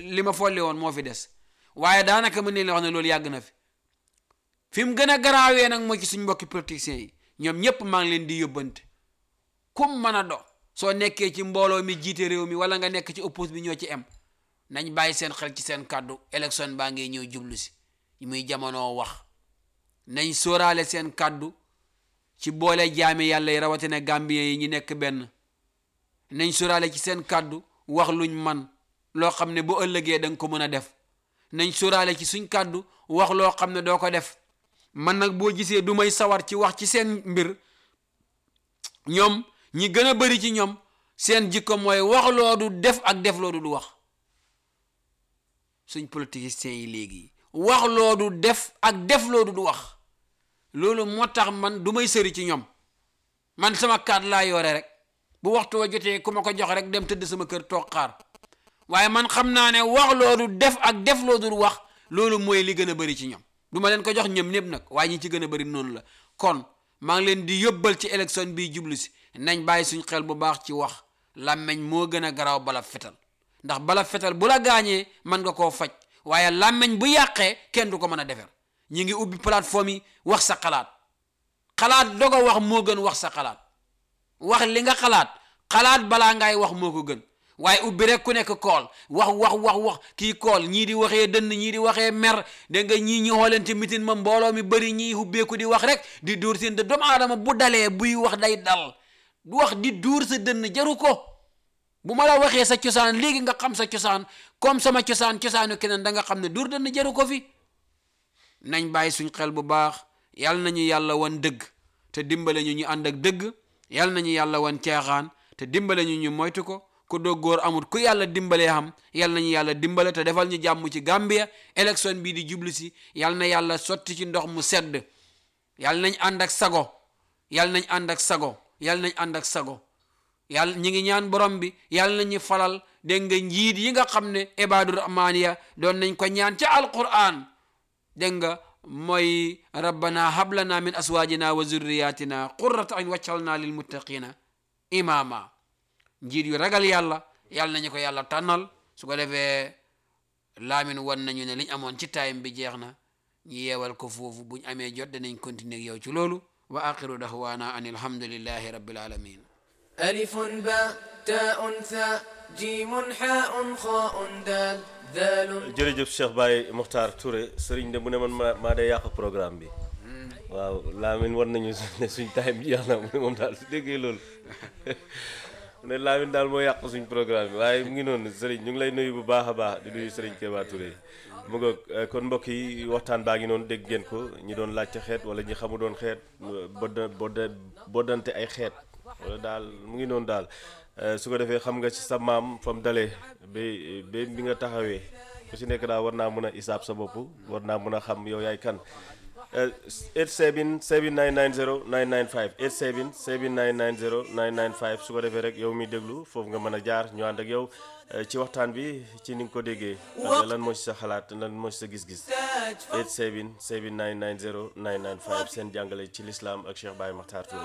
li ma folli woon moo fi des waaye daanaka mën nañ la wax ne loolu yàgg na fi fi mu gën a garaawee nag moo ci suñ mbokki politiciens yi ñoom ñëpp maa ngi leen di yóbbante kum mën a do soo nekkee ci mbooloo mi jiite réew mi wala nga nekk ci oppose bi ñoo ci em nañ bàyyi seen xel ci seen kàddu élection baa ngi ñëw jublu si muy jamono wax nañ sóoraale seen kàddu ci boole jaami yàlla yi rawatina gambien yi ñi nekk benn nañ sóoraale ci seen kàddu wax luñ man loo xam ne bu ëllëgee da nga ko mën a def nañ sóoraale ci suñ kàddu wax loo xam ne doo ko def man nag boo gisee du may sawar ci wax ci seen mbir ñoom ñi gën a bari ci ñoom seen jikko mooy wax loo du def ak def loo du wax suñ politiciens yi léegi wax loo du def ak def loo du wax loolu moo tax man du may sëri ci ñoom man sama kaat laa yore rek bu waxtu wa jotee ku ma ko jox rek dem tëdd sama kër toog xaar waaye man xam naa ne wax loo du def ak def loo du wax loolu mooy li gën a bari ci ñoom du ma leen ko jox ñoom ñëpp nag waaye ñi ci gën a bari noonu la kon maa ngi leen di yóbbal ci élection bii jublu si nañ bàyyi suñ xel bu baax ci wax làmmeñ moo gën a garaaw bala fetal ndax bala fetal bu la gaañee mën nga koo faj waaye làmmeñ bu yàqee kenn du ko mën a defar ñi ngi ubbi plateforme yi wax sa xalaat xalaat doog a wax moo gën wax sa xalaat wax li nga xalaat xalaat balaa ngay wax moo ko gën waaye ubbi rek ku nekk kool wax wax wax wax kii kool ñii di waxee dënn ñii di waxee mer dégg nga ñii ñi xoolante mitin ma mbooloo mi bëri ñii hubbeeku di wax rek di dóor seen dënn doomu aadama bu dalee buy wax day dal du wax di dóor sa dënn jaru ko bu ma la waxee sa cosaan léegi nga xam sa cosaan comme sama cosaan cosaanu keneen da nga xam ne dóor dënn jaru ko fi nañ bàyyi suñ xel bu baax yal nañu yàlla wan dëgg te dimbale ñu ñu ànd ak dëgg yal nañu yàlla wan caaxaan te dimbale ñu ñu moytu ko ku doo góor amul ku yàlla dimbalee xam yal nañu yàlla dimbale te defal ñu jàmm ci Gambia élection bii di jublu si yal na yàlla sotti ci ndox mu sedd yal nañ ànd ak sago yal nañ ànd ak sago yal nañ ànd ak sago yàlla ñi ngi ñaan borom bi yàlla nañu falal dégg nga njiit yi nga xam ne ibaadu rahmaan ya doon nañ ko ñaan ca alquran dégg nga mooy rabbana hablana min aswaajina wa zurriyatina qurrata ayn waccal lil muttaqina imama njiit yu ragal yàlla yàlla nañu ko yàlla tànnal su ko defee laamin wan nañu ne liñ amoon ci time bi jeex na ñu yeewal ko foofu buñ amee jot danañ continuer ak yow ci loolu wa axiru dahwana an alhamdulillahi rabbil alamin ألف باء تاء ثاء جيم حاء خاء دال ذال jërëjëf Cheikh Baye Mokhtar Touré sëriñ de mu ne man maa maa day yàq programme bi waaw Lamine war nañu ne suñ time bi jeex na mu ne moom daal su déggee loolu mu ne Lamine daal moo yàq suñ programme bi waaye mu ngi noonu sëriñ ñu ngi lay nuyu bu baax a baax di nuyu sëriñ Keba Touré mu nga kon mbokk yi waxtaan baa ngi noonu dégg ngeen ko ñi doon laajte xeet wala ñi xamu doon xeet bodda bodda boddante ay xeet wala daal mu ngi noonu daal su ko defee xam nga ci sa maam fa mu dalee ba ba bi nga taxawee ku si nekk daal war naa mën a isaab sa bopp war naa mën a xam yow yaay kan 87 7990 995 87 7990 995 su ko defee rek yow mi déglu foofu nga mën a jaar ñu ànd ak yow ci waxtaan bi ci ni nga ko déggee lan moo ci sa xalaat lan moo ci sa gis-gis 87 7990 995 seen jàngale ci lislaam ak Cheikh Baye Makhtar Touré